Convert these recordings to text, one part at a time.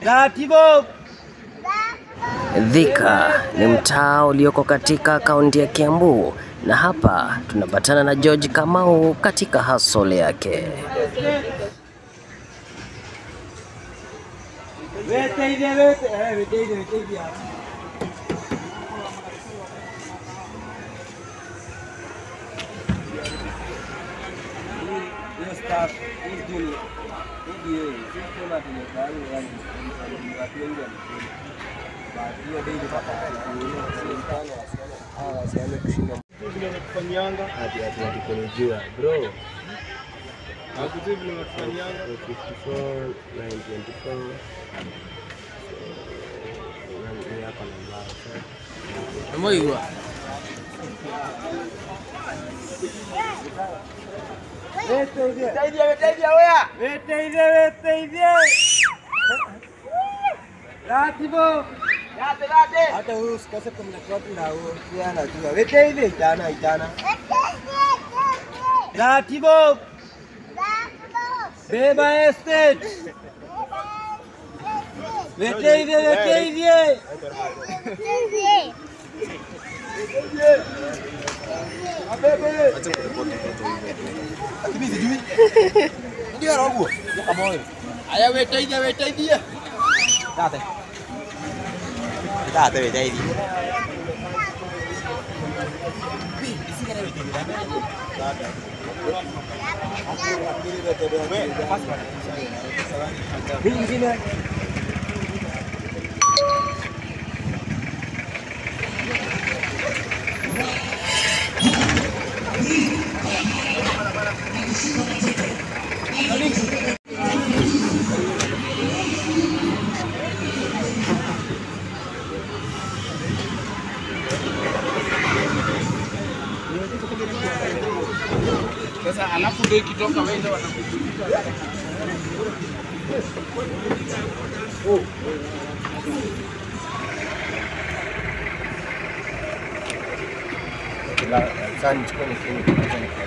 Taratibu. Thika ni mtaa ulioko katika kaunti ya Kiambu, na hapa tunapatana na George Kamau katika hustle yake. Weteithie wete eh weteithie weteithie. Hiyo staff, hii junior. Hii ndio, sisi tuna tumekali yani watu wengi wamekuja. Basi hiyo dai mpaka sio mtano wasione. Ah, wasione kushinda. Vile wanafanyanga. Hadi hadi walikonijua, bro. Hakujui vile wanafanyanga. 54 924 Amoigwa. Weteithie, weteithie wea. Weteithie, weteithie. Ratibu. Rate, rate. Hata huyu usikose kumleta watu na huyo pia anajua. Weteithie itana itana. Ratibu. Beba estate. Weteithie, weteithie. Aya weteithie, weteithie. Rate. Rate weteithie. Vingine. Sasa alafu ndio ikitoka wewe wanakuja.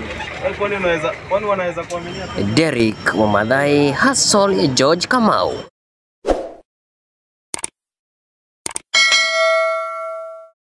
Derek Wamadhai, hustle ya George Kamau.